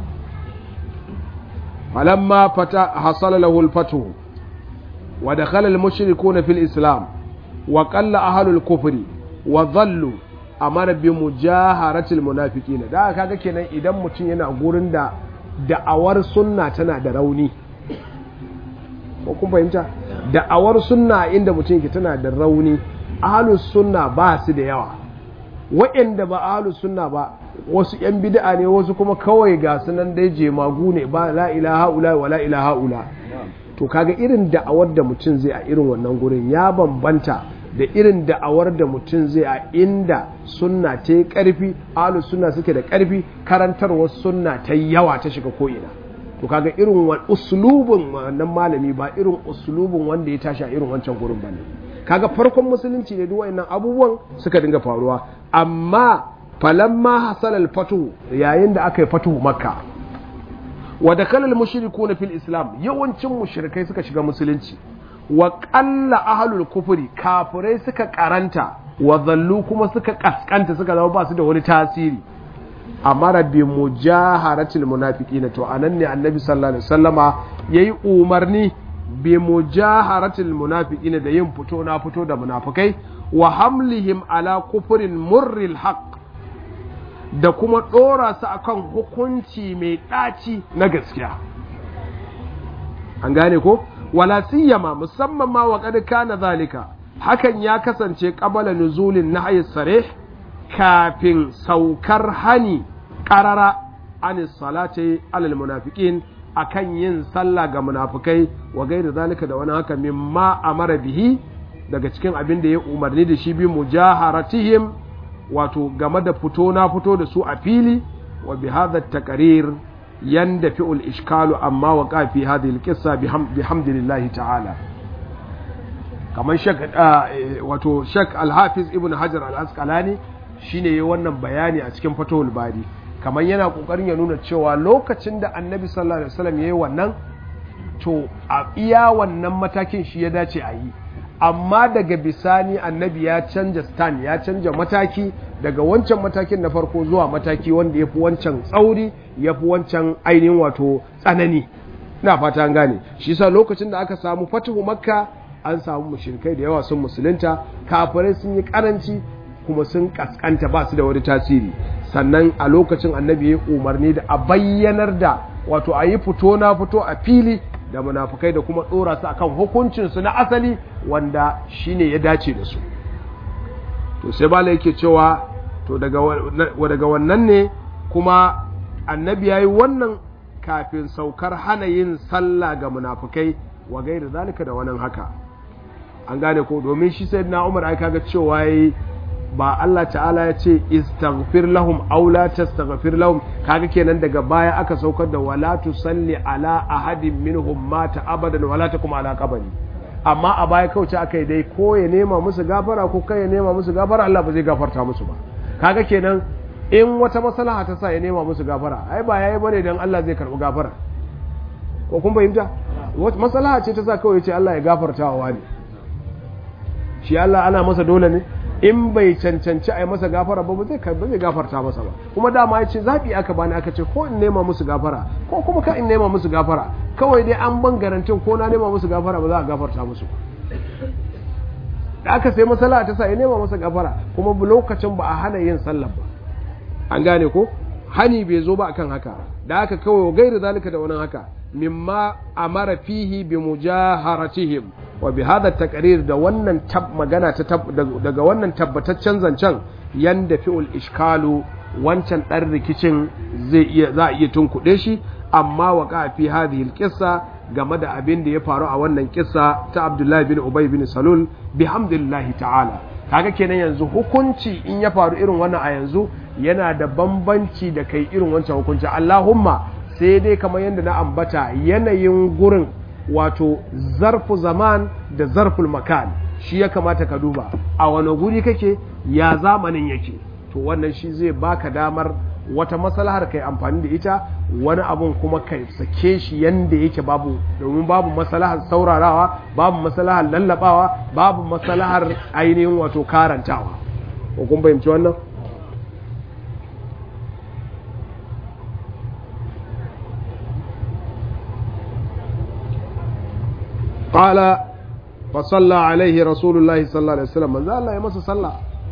falamma fata hasala lahu al-fatu wa dakhala al-mushrikuuna fil islam wa qalla ahlul kufri wa dhallu amara bi mujaharatil munafiqin da kaga kenan idan mutum yana gurin da da'awar sunna tana da rauni ko kun fahimta da'awar sunna inda mutum yake tana da rauni ahlus sunna ba su da yawa waɗanda ba ahlus sunna ba wasu yan bid'a ne wasu kuma kawai ga sunan dai jemagu ne ba la ilaha ula wa la ilaha ula to kaga irin da'awar da mutum zai a irin wannan gurin ya bambanta da irin da'awar da mutum zai a inda sunna ta yi ƙarfi alu sunna suke da ƙarfi karantarwar sunna ta yi yawa ta shiga ko'ina to kaga irin usulubin wannan malami ba irin usulubin wanda ya tashi a irin wancan gurin ba ne kaga farkon musulunci ne duk wayannan abubuwan suka dinga faruwa amma falamma hasal al-fatu yayin da aka yi fatu makka wa dakala al-mushrikuna fil islam yawancin mushrikai suka shiga musulunci wa ƙalla ahalul kufuri kafirai suka karanta wa zallu kuma suka kaskanta suka zama ba su da wani tasiri amara bi mujaharatil munafiqina to anan ne annabi sallallahu alaihi wasallama yayi umarni bi mujaharatil munafiqina da yin fito na fito da munafikai wa hamlihim ala kufrin murril haqq da kuma dora su akan hukunci mai daci na gaskiya an gane ko wala siyama musamman ma wa kad kana zalika hakan ya kasance qabala nuzulin nahyi sarih kafin saukar hani qarara an salati alal munafiqin akan yin sallah ga munafikai wa gairi zalika da wani haka mimma amara bihi daga cikin abin da ya umarni da shi bi mujaharatihim wato game da fito na fito da su a fili wa bi hadha taqrir يندفع الإشكال أما وقع في هذه القصة بحمد الله تعالى كمان شك wato shek alhafiz ibn hajar al-asqalani shine wannan bayani a cikin fatawul bari kamar yana kokarin ya nuna cewa lokacin da annabi sallallahu alaihi wasallam yayi wannan to a iya wannan matakin shi ya dace a yi amma daga bisani annabi ya canja stand ya canja mataki daga wancan matakin na farko zuwa mataki wanda ya fi wancan tsauri ya fi wancan ainihin wato tsanani na fata an gane shi sa lokacin da aka samu fatihu makka an samu mushrikai da yawa sun musulunta kafirai sun yi karanci kuma sun kaskanta ba su da wani tasiri sannan a lokacin annabi ya umarni da a bayyanar da wato a yi fito na fito a fili da munafukai da kuma ɗora su akan hukuncinsu na asali wanda shine ya dace da su to sai bala yake cewa to daga wannan ne kuma annabi ya yi wannan kafin saukar hana yin sallah ga munafukai wa gairi zalika da wannan haka an gane ko domin shi sai na umar ai kaga cewa yayi ba Allah ta'ala ya ce istaghfir lahum aw la tastaghfir lahum kaga kenan daga baya aka saukar da wala tusalli ala ahadin minhum mata abadan wala takum ala qabri amma a baya kauce aka yi dai ko ya nema musu gafara ko kai ya nema musu gafara Allah ba zai gafarta musu ba kaga kenan in wata maslaha ta sa ya nema musu gafara ai ba yayi bane dan Allah zai karbi gafara ko kun fahimta wata maslaha ce ta sa kawai ce Allah ya gafarta wa wani shi Allah ana masa dole ne in bai cancanci a yi masa gafara ba zai ba zai gafarta masa ba kuma dama ya ce zaɓi aka bani aka ce ko in nema musu gafara ko kuma ka in nema musu gafara kawai dai an ban garantin ko na nema musu gafara ba za a gafarta musu da aka sai masala ta sa ya nema masa gafara kuma lokacin ba a hana yin sallah ba an gane ko hani bai zo ba akan haka da aka kawai gairi zalika da wani haka mimma amara fihi bi mujaharatihim wa bi hada taqrir da wannan magana ta daga wannan tabbataccen zancen yanda fi'ul ishkalu wancan dan rikicin zai iya za a iya tunkuɗe shi amma wa ka fi hadhihi alqissa game da abin da ya faru a wannan kissa ta Abdullahi bin Ubay bin Salul bihamdillahi ta'ala kaga kenan yanzu hukunci in ya faru irin wannan a yanzu yana da bambanci da kai irin wancan hukunci Allahumma sai dai kamar yadda na ambata yanayin gurin wato zarfu zaman da zarful makan shi ya kamata ka duba a wani guri kake ya zamanin yake to wannan shi zai baka damar wata maslahar kai amfani da ita wani abun kuma kai sake shi yanda yake babu domin babu maslahar saurarawa babu maslahar lallabawa babu maslahar ainihin wato karantawa ko kun fahimci wannan قال فصلى عليه رسول الله صلى الله عليه وسلم من ذا الله يمس صلى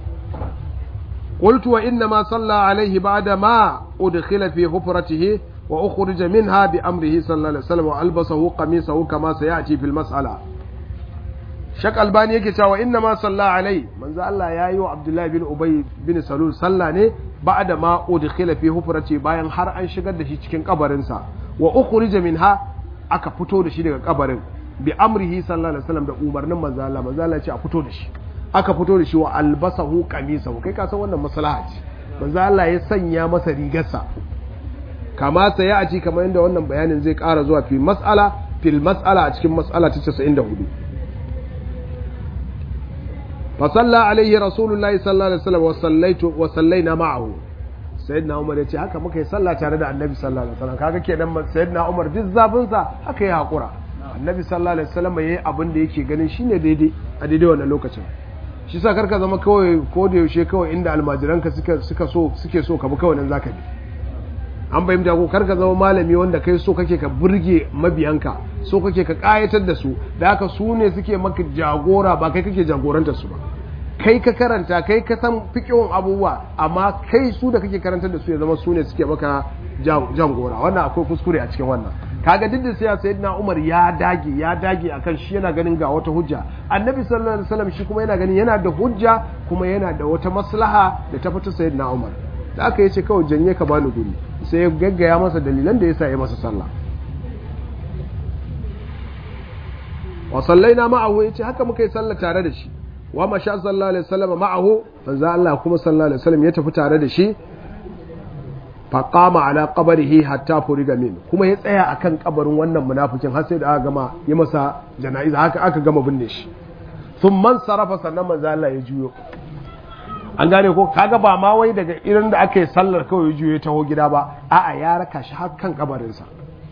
قلت وإنما صلى عليه بعد ما أدخل في حفرته وأخرج منها بأمره صلى الله عليه وسلم وألبسه قميصه كما سيأتي في المسألة شك الباني yake cewa inna ma salla alai manzo Allah ya yi wa Abdullahi bin Ubay bin Salul sallah ne ba'da ma udkhila fi hufrati bayan har an shigar da shi cikin kabarinsa wa ukhrija minha aka fito da shi daga kabarin bi amrihi sallallahu alaihi wasallam da umarnin manzo Allah manzo Allah ya ce a fito da shi aka fito da shi wa albasahu qamisahu kai ka san wannan maslaha ce manzo Allah ya sanya masa rigarsa kama sai ya aci kamar yadda wannan bayanin zai ƙara zuwa fi mas'ala fil mas'ala a cikin mas'ala ta 94 fa salla alaihi rasulullahi sallallahu alaihi wasallam wa sallaitu wa sallaina ma'ahu sayyidina umar ya ce haka muka yi sallah tare da annabi sallallahu alaihi wasallam kaga kenan sayyidina umar duk zafin sa haka ya hakura annabi sallallahu alaihi wasallam yayi abin da yake ganin shine daidai a daidai wannan lokacin shi sa karka zama kawai ko da yaushe kawai inda almajiranka suka suka so suke so ka bi kawai nan zaka bi an bayyana ko karka zama malami wanda kai so kake ka burge mabiyanka so kake ka kayatar da su da haka su ne suke maka jagora ba kai kake jagorantar su ba kai ka karanta kai ka san fiqhun abubuwa amma kai su da kake karantar da su ya zama su ne suke maka jagora wannan akwai kuskure a cikin wannan kaga duk da sai sayyidina Umar ya dage ya dage akan shi yana ganin ga wata hujja annabi sallallahu alaihi wasallam shi kuma yana ganin yana da hujja kuma yana da wata maslaha da ta fita sayyidina Umar da aka yace kawai janye ka bani guri sai ya gaggaya masa dalilan da yasa ya masa sallah wa sallaina ma'ahu yace haka muka yi sallah tare da shi wa masha sallallahu alaihi wasallam ma'ahu manzo Allah kuma sallallahu alaihi wasallam ya tafi tare da shi faƙama ala ƙabarihi hatta furiga min kuma ya tsaya akan ƙabarin wannan munafikin har sai da aka gama yi masa jana'iza haka aka gama binne shi sun man sarrafa sannan manzo Allah ya juyo an gane ko kaga ba ma wai daga irin da aka yi sallar kawai ya juyo ya taho gida ba a'a ya raka shi har kan ƙabarinsa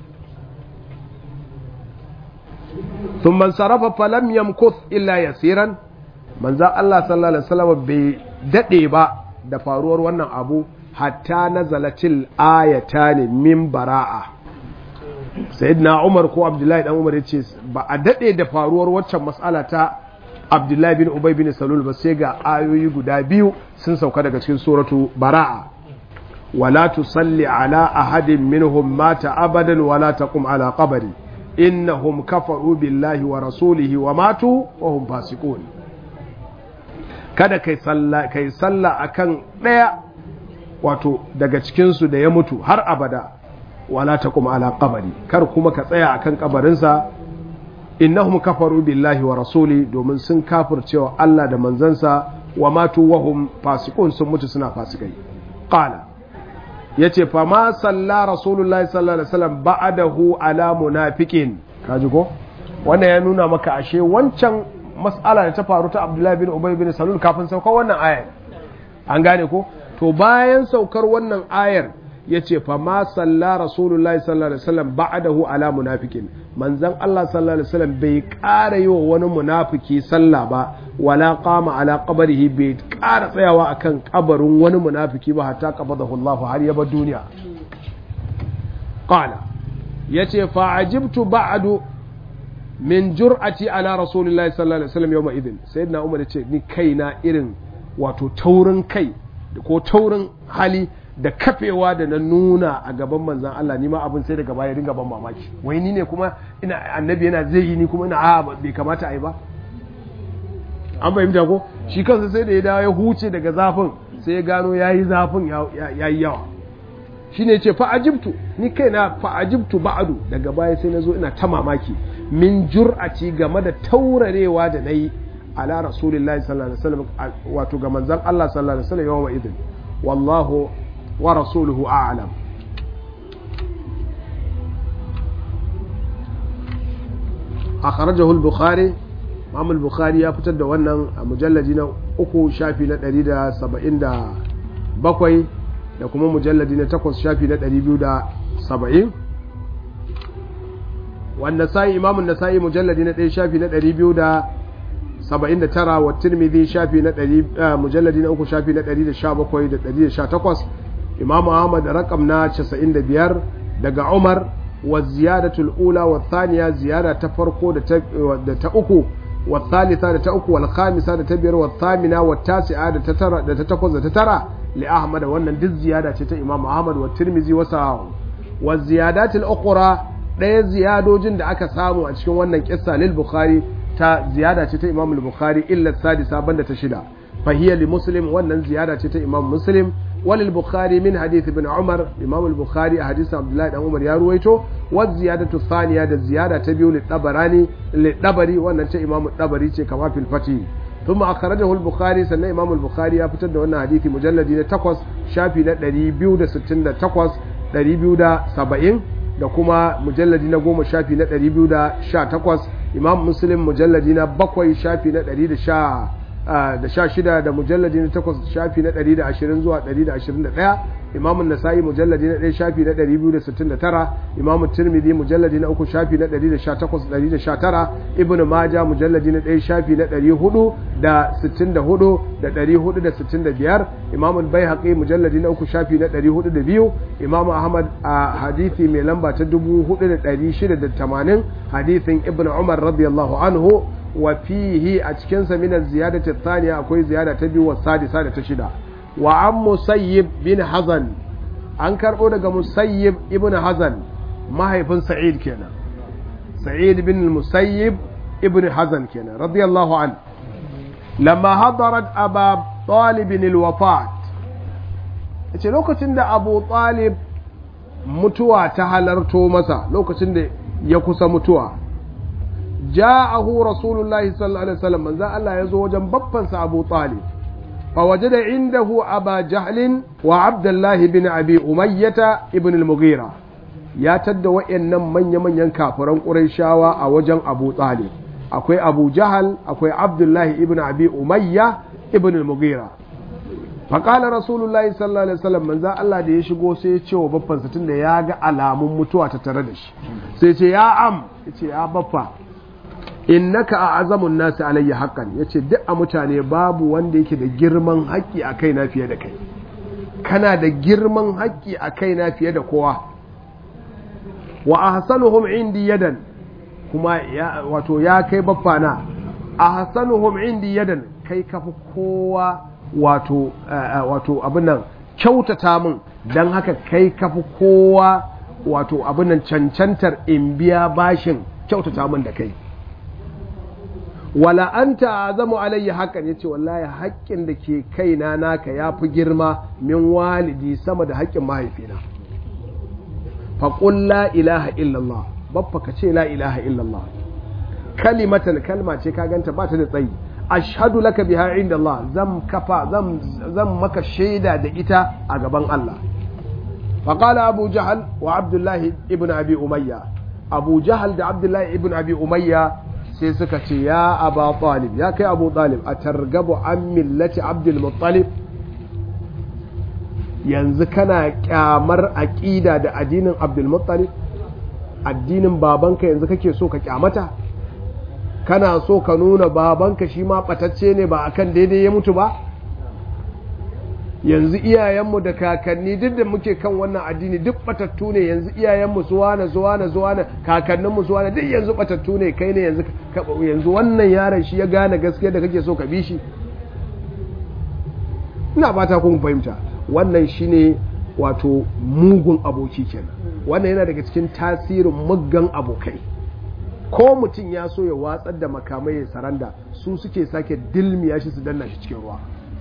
sun man sarrafa falam yamkuth illa yasiran manzo Allah sallallahu alaihi wasallam bai dade ba da faruwar wannan abu hatta nazalatil ayatani min bara'a sayyidina Umar ko Abdullahi dan Umar yace ba a dade da faruwar waccan mas'ala ta Abdullahi bin Ubay bin Salul ba sai ga ayoyi guda biyu sun sauka daga cikin suratu bara'a wala tusalli ala ahadin minhum mata abadan wala taqum ala qabri innahum kafaru billahi wa rasulihi wa matu wa hum fasiqun kada kai salla kai salla akan daya wato daga cikinsu da ya mutu har abada wala ta kuma ala kabari kar kuma ka tsaya akan kabarinsa innahum kafaru billahi wa rasuli domin sun kafircewa Allah da manzansa wa matu wahum fasiqun sun mutu suna fasikai qala yace fa ma salla rasulullahi sallallahu alaihi wasallam ba'dahu ala munafiqin kaji ko wannan ya nuna maka ashe wancan mas'ala da ta faru ta Abdullahi bin Ubay bin Salul kafin saukar wannan ayar an gane ko to bayan saukar wannan ayar yace fa ma salla rasulullahi sallallahu alaihi wasallam ba'dahu ala munafiqin manzon Allah sallallahu alaihi wasallam bai ƙara yi wa wani munafiki sallah ba wala qama ala qabrihi bai ƙara tsayawa akan kabarin wani munafiki ba hatta qabadahu Allah har ya bar duniya qala yace fa ajibtu ba'du min jur'ati ala rasulillahi sallallahu alaihi wasallam yawma idin sayyidina umar yace ni kaina irin wato taurin kai ko taurin hali da kafewa da na nuna a gaban manzan Allah ni ma abin sai daga baya dinga ban mamaki wai ni ne kuma ina annabi yana zai yi ni kuma ina a bai kamata a yi ba an fahimta ko shi kansa sai da ya dawo ya huce daga zafin sai ya gano ya yi zafin ya yi yawa shi ne ce fa'ajibtu ni kai na fa'ajibtu ba'adu daga baya sai na zo ina ta mamaki min jur'aci game da taurarewa da na yi ala rasulillahi sallallahu alaihi wasallam wato ga manzan Allah sallallahu alaihi wasallam yawan idin wallahu wa rasuluhu a'lam akhrajahu al-bukhari Imam al-bukhari ya fitar da wannan a mujalladi na uku shafi na 177 da kuma mujalladi na takwas shafi na 270 wanda sai Imam an-Nasa'i mujalladi na 1 shafi na 279 wa Tirmidhi shafi na 100 mujalladi na uku shafi na 117 da 118 Imam Ahmad rakam na 95 daga Umar wa ziyadatul ula wa thaniya ziyada ta farko da ta uku wa thalitha da ta uku wal khamisa da ta biyar wa thamina wa tasi'a da ta tara da ta takwas da ta tara li Ahmad wannan duk ziyada ce ta Imam Ahmad wa Tirmizi wa Sahahu wa ziyadatul ukhra ɗaya ziyadojin da aka samu a cikin wannan kissa lil Bukhari ta ziyada ce ta Imam al-Bukhari illa sadisa banda ta shida فهي لمسلم wannan ziyada ce ta Imam Muslim walil Bukhari min hadith ibn Umar Imam al-Bukhari a hadisin Abdullah dan Umar ya ruwaito wa ziyadatu thaniya da ziyada ta biyu li Tabarani li Dabari wannan ce Imam Dabari ce kama fil Fatih ثم أخرجه البخاري سنة إمام البخاري يفتد وانا حديث مجلد تقوس شافي نا دريبيو دا ستين تقوس دريبيو دا سبعين da kuma mujalladi na goma shafi na ɗari biyu da sha takwas imam muslim mujalladi na bakwai shafi na ɗari da sha da sha shida da mujalladi na takwas shafi na ɗari da ashirin zuwa ɗari da ashirin da ɗaya imamun nasa'i mujalladi na ɗaya shafi na ɗari biyu da sittin da tara imamun tirmidhi mujalladi na uku shafi na ɗari da sha takwas ɗari da sha tara ibnu maja mujalladi na ɗaya shafi na ɗari hudu da sittin da hudu da ɗari hudu da sittin da biyar imamun baihaqi mujalladi na uku shafi na ɗari hudu da biyu imamu ahmad a hadithi mai lamba ta dubu hudu da ɗari shida da tamanin hadithin ibnu umar radiyallahu anhu wa fihi a cikinsa min ziyadati thaniya akwai ziyada ta biyu wa sadisa da ta shida wa an musayyib bin hazan an karbo daga musayyib ibn hazan mahaifin sa'id kenan sa'id bin musayyib ibn hazan kenan radiyallahu an lamma hadarat aba talib al-wafat yace lokacin da abu talib mutuwa ta halarto masa lokacin da ya kusa mutuwa ja'ahu rasulullahi sallallahu alaihi wasallam manzo Allah ya zo wajen babbansa Abu Talib فوجد عنده أبا جهل وعبد الله بن أبي أمية ابن المغيرة يا تد وإن من يمن ينكافرون قريشاوا أوجن أبو طالب أكوي أبو جهل أكوي عبد الله ابن أبي أمية ابن المغيرة فقال رسول الله صلى الله عليه وسلم من ذا الله da ya shigo sai ya ce wa babban sa tunda ya ga alamun mutuwa ta tare da shi sai ya ce ya am ya ce ya baffa innaka a azamun nasu alayya haƙƙan ya ce duk a mutane babu wanda yake da girman haƙƙi a kaina fiye da kai kana da girman haƙƙi a kaina fiye da kowa wa ahsanuhum indi yadan kuma ya wato ya kai baffana ahsanuhum indi yadan kai kafi kowa wato wato abin nan kyautata min dan haka kai kafi kowa wato abin nan cancantar in biya bashin kyautata min da kai wala anta azamu alayya hakan yace wallahi haƙƙin da ke kaina naka yafi girma min walidi sama da haƙƙin mahaifina fa qul la ilaha illallah babba ka ce la ilaha illallah kalimatan kalma ce ka ganta ba ta da tsayi ashhadu laka biha inda Allah zan kafa zan zan maka shaida da ita a gaban Allah فقال أبو جهل وعبد الله ابن أبي أمية أبو جهل ده عبد الله ابن أبي أمية سيسكت يا أبا طالب يا كي أبو طالب أترغب عن ملة عبد المطلب yanzu kana kyamar aƙida da addinin abdulmuttalib addinin babanka yanzu kake so ka kyamata kana so ka nuna babanka shi ma ɓatacce ne ba akan daidai ya mutu ba yanzu iyayenmu da kakanni duk da muke kan wannan addini duk batattu ne yanzu iyayenmu su wane su wane su wane kakanninmu su wane duk yanzu batattu ne kai ne yanzu yanzu wannan yaron shi ya gane gaskiya da kake so ka bi shi ina fata kun fahimta wannan shine wato mugun aboki kenan wannan yana daga cikin tasirin muggan abokai ko mutum ya so ya watsar da makamai ya saranda su suke sake dilmiya shi su danna shi cikin ruwa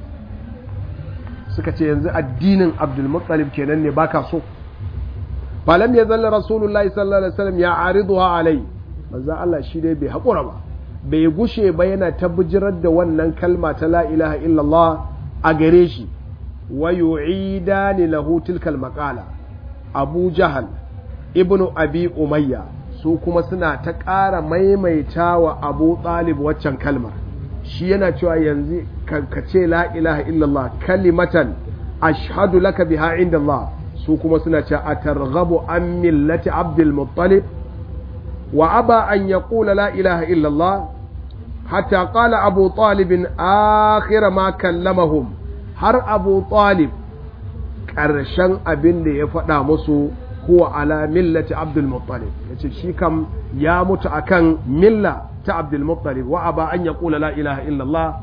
suka ce yanzu addinin abdulmuttalib kenan ne baka so falam ya zalla rasulullahi sallallahu alaihi wasallam ya ariduha alai manzo Allah shi dai bai hakura ba bai gushe ba yana ta bijirar da wannan kalma ta la ilaha illallah a gare shi wa yu'idani lahu tilkal maqala abu jahal ibnu abi umayya su kuma suna ta ƙara maimaita wa abu talib waccan kalmar shi yana cewa yanzu ka ce la ilaha illallah kalimatan ashhadu laka biha inda Allah su kuma suna cewa a targhabu an millati abdul muttalib wa aba an yaqula la ilaha illallah hatta qala abu talib akhir ma kallamahum har abu talib ƙarshen abin da ya faɗa musu huwa ala millati abdul muttalib yace shi kam ya mutu akan milla ta abdul muttalib wa aba an yaqula la ilaha illallah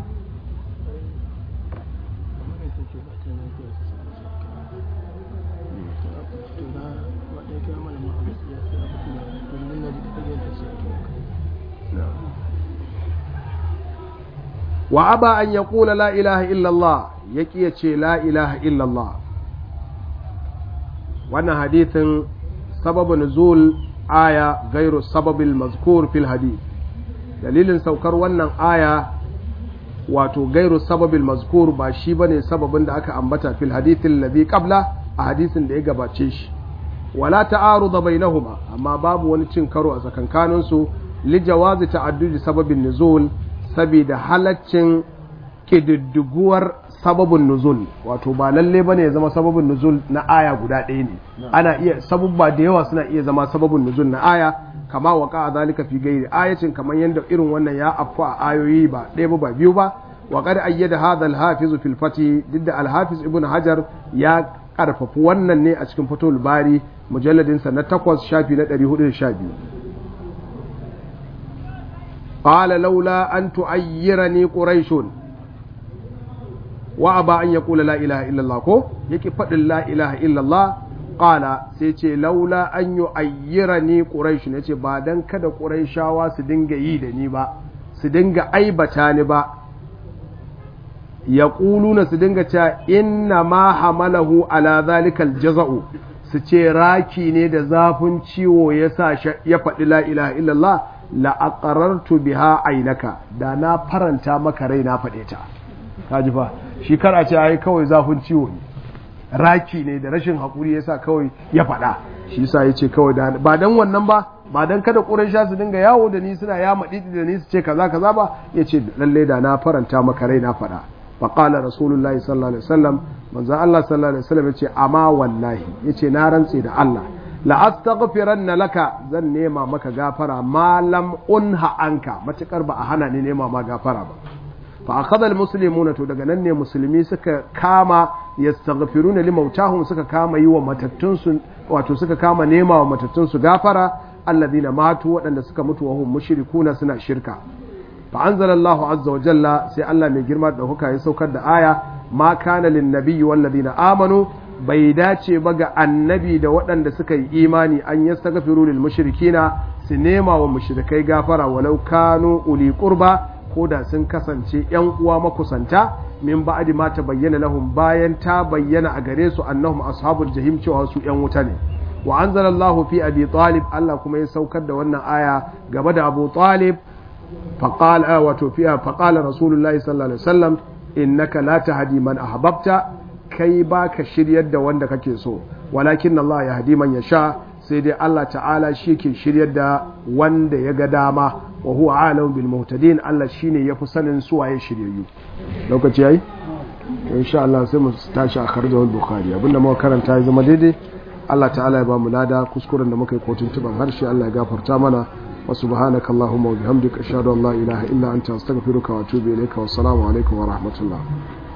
wa aba an yaqula la ilaha illallah yaki ya ce la ilaha illallah wannan hadithin sababu nuzul aya gairu sababil mazkur fil hadith dalilin saukar wannan aya wato gairu sababil mazkur ba shi bane sababin da aka ambata fil hadithin ladhi qabla a hadisin da ya gabace shi wala ta'aruda bainahuma amma babu wani cin karo a tsakankanin su li jawazi ta'addudi sababin nuzul saboda halaccin kididdiguwar sababin nuzul wato ba lalle bane ya zama sababin nuzul na aya guda ɗaya ne ana iya sababba da yawa suna iya zama sababin nuzul na aya kama waka a zalika fi gairi ayatin kamar yadda irin wannan ya afku a ayoyi ba ɗaya ba ba biyu ba wa qad ayyada hadha al-hafiz fil fati duk da al-hafiz ibn hajar ya karfafi wannan ne a cikin fatul bari mujalladin sa na 8 shafi na 412 qala laula an tu'ayyirani quraishun wa aba an yaqula la ilaha illallah ko yake faɗin la ilaha illallah qala sai ce laula an yu'ayyirani quraish ne ce ba dan kada quraishawa su dinga yi da ni ba su dinga aibata ni ba yaquluna su dinga cewa inna ma hamalahu ala zalikal jaza'u su ce raki ne da zafin ciwo yasa ya faɗi la ilaha illallah la aqarartu biha ainaka da na faranta maka rai na faɗe ta kaji fa shi kar a ce ai kawai zafin ciwo ne raki ne da rashin haƙuri yasa kawai ya faɗa shi yasa ya ce kawai da ba dan wannan ba ba dan kada ƙuraysha su dinga yawo da ni suna ya maɗi da ni su ce kaza kaza ba ya ce lalle da na faranta maka rai na faɗa fa qala rasulullahi sallallahu alaihi wasallam manzo Allah sallallahu alaihi wasallam yace amma wallahi yace na rantse da Allah la astaghfiranna laka zan nema maka gafara ma lam unha anka matukar ba a hana ni nema ma gafara ba fa akhadha almuslimuna to daga nan ne musulmi suka kama yastaghfiruna limautahum suka kama yi wa matattun su wato suka kama nema wa matattun su gafara alladhina matu waɗanda suka mutu wa hum mushrikuna suna shirka fa anzalallahu azza wa jalla sai Allah mai girma da huka ya saukar da aya ma kana lin nabiyyi wal ladina amanu bai dace ba ga annabi da waɗanda suka yi imani an yastaghfiru lil mushrikina su nema wa mushrikai gafara walau kanu uli qurba ko da sun kasance ‘yan uwa makusanta min ba'adi ma ta bayyana lahum bayan ta bayyana a gare su annahum ashabul jahim cewa su ‘yan wuta ne wa anzalallahu fi abi talib Allah kuma ya saukar da wannan aya gaba da abu talib faqal wato fiya faqala rasulullahi sallallahu alaihi wasallam innaka la tahdi man ahbabta kai baka shiryar da wanda kake so walakin Allah ya hadi man yasha sai dai Allah ta'ala shi ke shiryar da wanda ya ga dama wa huwa alam bil muhtadin Allah shine yafi sanin su waye shiryayyu lokaci yayi insha Allah sai mu tashi a karjar bukhari abinda muka karanta ya zama daidai Allah ta'ala ya ba mu lada kuskuren da muka yi kotun tuban harshe Allah ya gafarta mana wa subhanaka allahumma wa bihamdika ashhadu an la ilaha illa anta astaghfiruka wa atubu ilayka wa assalamu alaikum wa rahmatullah